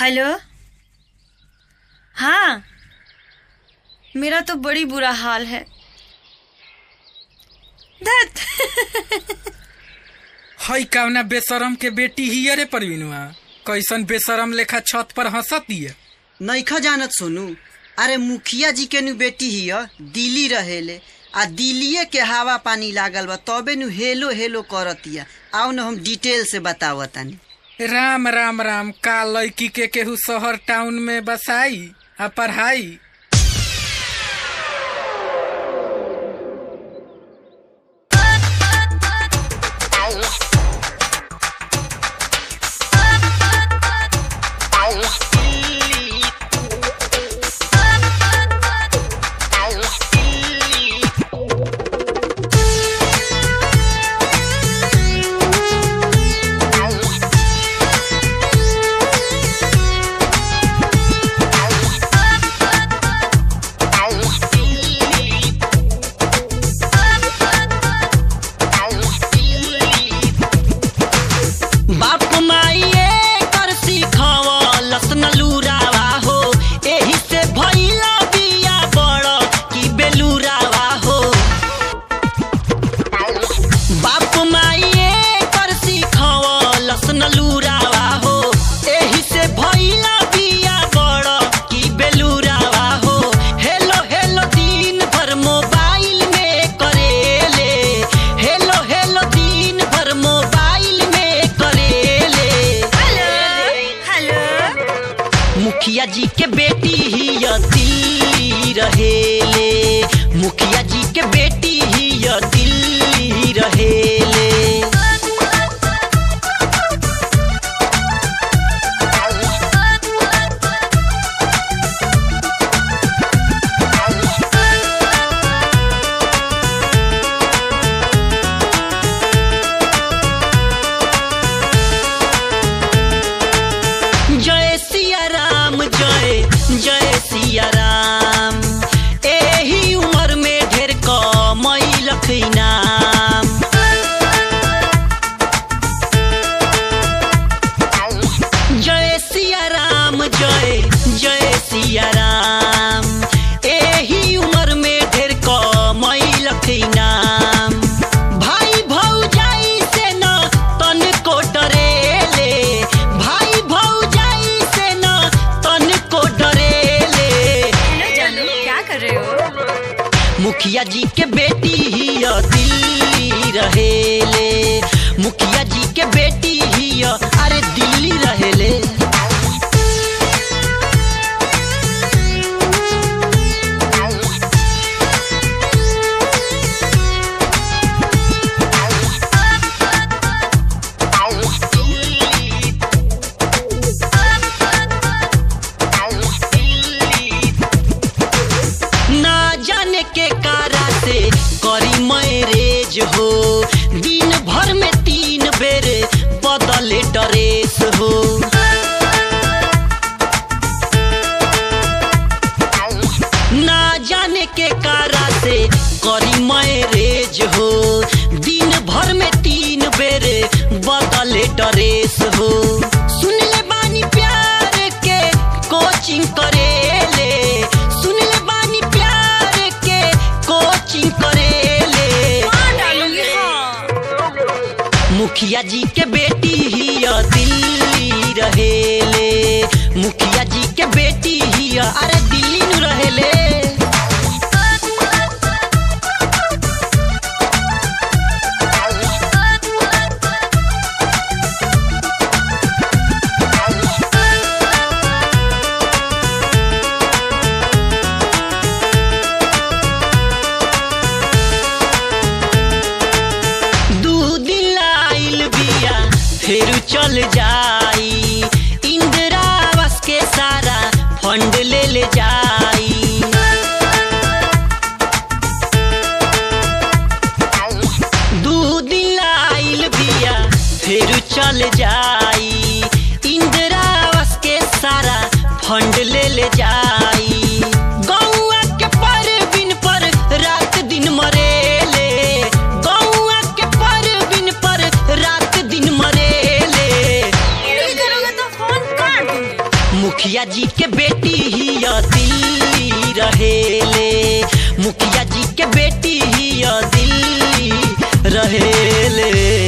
hello हाँ मेरा तो बड़ी बुरा हाल है धत हई कवना बेशरम के बेटी ही अरे परवीनुआ कैसन बेशरम लेखा छत पर हंसतिया नैखा जानत सोनू अरे मुखिया जी के नु बेटी हिय दिल्ली रहेले आ दिल्लीए के हवा पानी लागल बा तबे नु हेलो हेलो करतिया आओ न हम डिटेल से बतावतानी राम राम राम का लड़की के केहू शहर टाउन में बसाई आ पढ़ाई बाप माइए कर सिखवलस न लुरावा हो एही से भइला बिया बड़ की बेलुरावा हो बाप माइए कर सिखवलस न लुरावा हो एही से भइला बिया बड़ की बेलुरावा हो हेलो हेलो दिन भर मोबाइल में करेले हेलो हेलो दिन भर मोबाइल में करेले हेलो मुखिया जी के बेटी ही य दिल्ली रहेले मुखिया जी के बेटी ही य दिल्ली रहेले जय सिया राम जय जय सिया राम एही उम्र में ढेर कमई लखी नाम जय सिया राम जय जय सिया राम एही उम्र में ढेर कमई लखी नाम भाई भौजाई से न तन को डरेले भाई भौजाई से न तन को डरेले हेलो जानू क्या कर रहे हो मुखिया जी के बेटी ही य दिल्ली रहेले मुखिया जी के बेटी ही य अरे दिल्ली रहेले ना जाने के कारा से करी मैरेज हो दिन भर में तीन बेर बदले ड्रेस हो ना जाने के कारा से करी मैरेज हो दिन भर में तीन बेर बदले ड्रेस हो सुन ले बानी प्यार के कोचिंग करेले सुन ले बानी प्यार के कोचिंग करेले हाँ डालूंगी हाँ मुखिया जी के बेटी ही य दिल्ली रहेले मुखिया जी के बेटी ही य अरे दिल्ली नु रहेले दू दिन आइल बिया फिर चल जाई इंदिरा आवास के सारा फंड ले ले जाई मुखिया जी के बेटी ही दिल्ली रहेले मुखिया जी के बेटी ही दिल्ली रहेले